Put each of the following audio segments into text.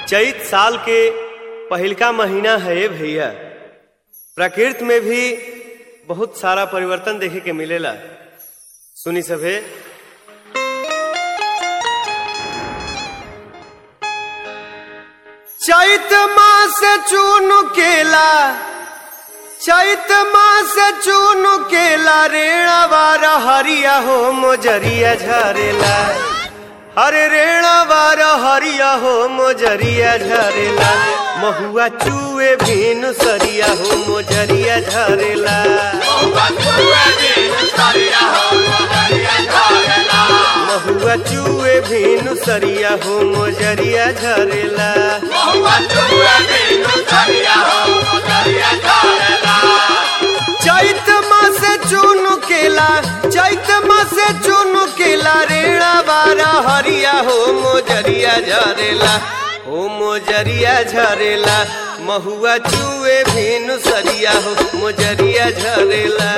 चैत साल के पहिलका महीना है भैया प्रकृति में भी बहुत सारा परिवर्तन देखे के मिलेला सुनी सभे चैत मास चून केला चैत मास चून केला रेणा बार हरिया हो मोजरिया झरेला हरे रेणा बार हरिया हो मोजरिया झरेला महुआ चूए भीनु सरिया हो मोजरिया झरेला महुआ चूए भीनु सरिया हो मोजरिया झरेला चैत मास चून केला चैत मास चून केला रेणा बारा हरिया हो मोजरिया झरेला हो मोजरिया झरेला महुआ चूए भीनु सरिया हो मोजरिया झरेला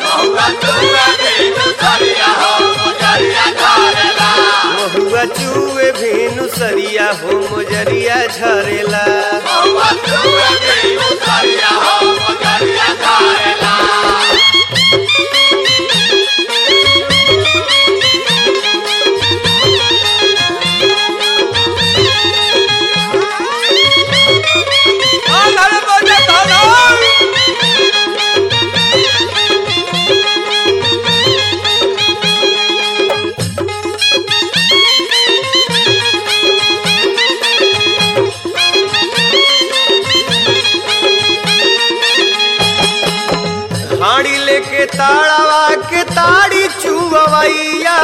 महुआ चूए भीनु सरिया हो मोजरिया झरेला हाड़ी लेके ताड़ावा के ताड़ी चुवैया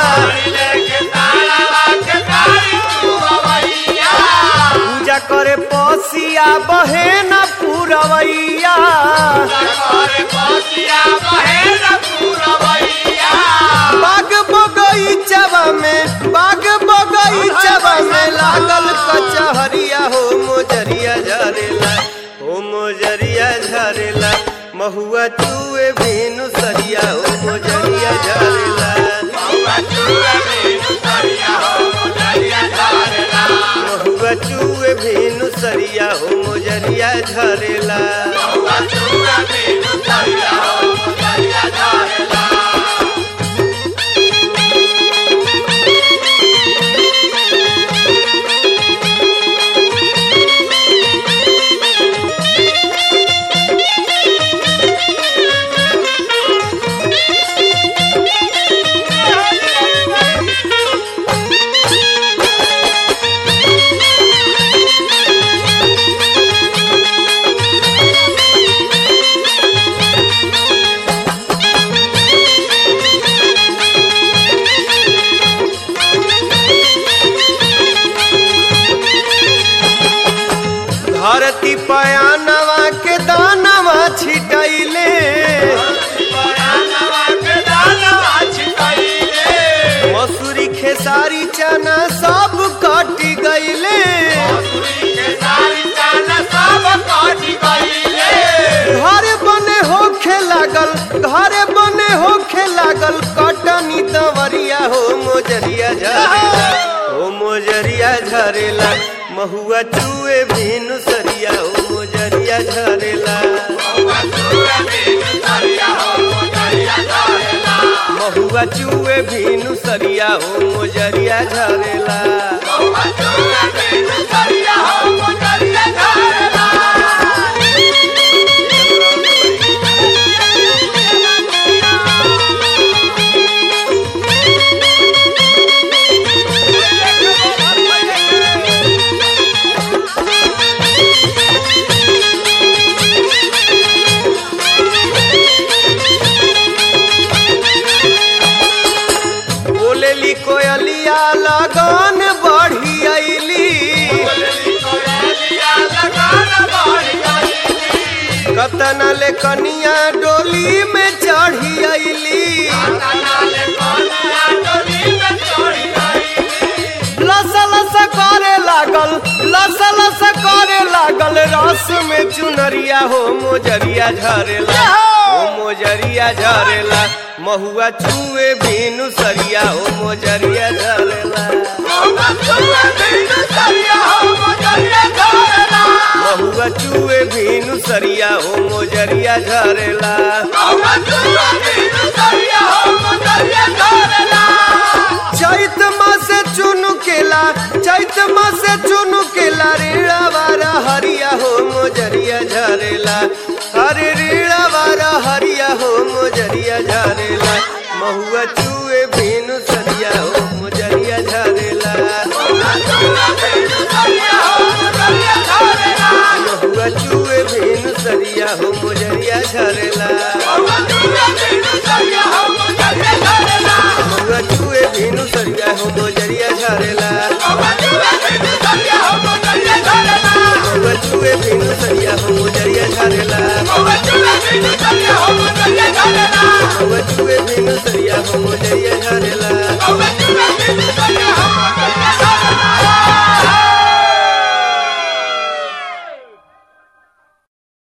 पूजा करे पसिया बहे न पुरवैया बाग बगईचवा में बाग बगईचवा में लागल कचहरिया हो मोजरिया झरेला हो मोजरिया झरेला महुआ चूए भीनु सरिया हो मोजरिया झरेला महुआ चूए भीनु सरिया हो मोजरिया झरेला धरती पयानवा के दानवा छिटैले मसूरी खेसारी चना सब कट गईले घर बने होखे लागल घर बने होखे लागल कटनी दवरिया हो मोजरिया झरेला हो मोजरिया झरेला महुआ चूए भीनु सरिया हो मोजरिया झरेला महुआ चूए भीनु सरिया हो मोजरिया झरेला बोलेली कोयलिया लगन बढ़ी अइली कतना ले कनिया डोली में चढ़ी अइली लस लस करे लागल लस लस करे लागल रस में चुनरिया हो मोजरिया झरेला हो मोजरिया झरेला महुआ चूए भीनु सरिया हो मोजरिया झरेला महुआ चूए भीनु सरिया हो मोजरिया झरेला चैत मासे चुनु केला चैत मासे चुनु केला रीड़ा वारा हरिया हो मोजरिया झरेला अरे रीड़ा वारा हरिया हो मोजरिया झरेला महुआ चूए भीनु सरिया हो मोजरिया झरेला महुआ चूए भीनु सरिया हो मोजरिया झरेला महुआ चूए भीनु सरिया हो मोजरिया झरेला महुआ चूए भीनु सरिया हो मोजरिया झरेला महुआ चूए भीनु सरिया हो मोजरिया झरेला महुआ चूए भीनु सरिया हो मोजरिया झरेला महुआ चूए भीनु सरिया हो मोजरिया झरेला महुआ चूए भीनु सरिया हो मोजरिया झरेला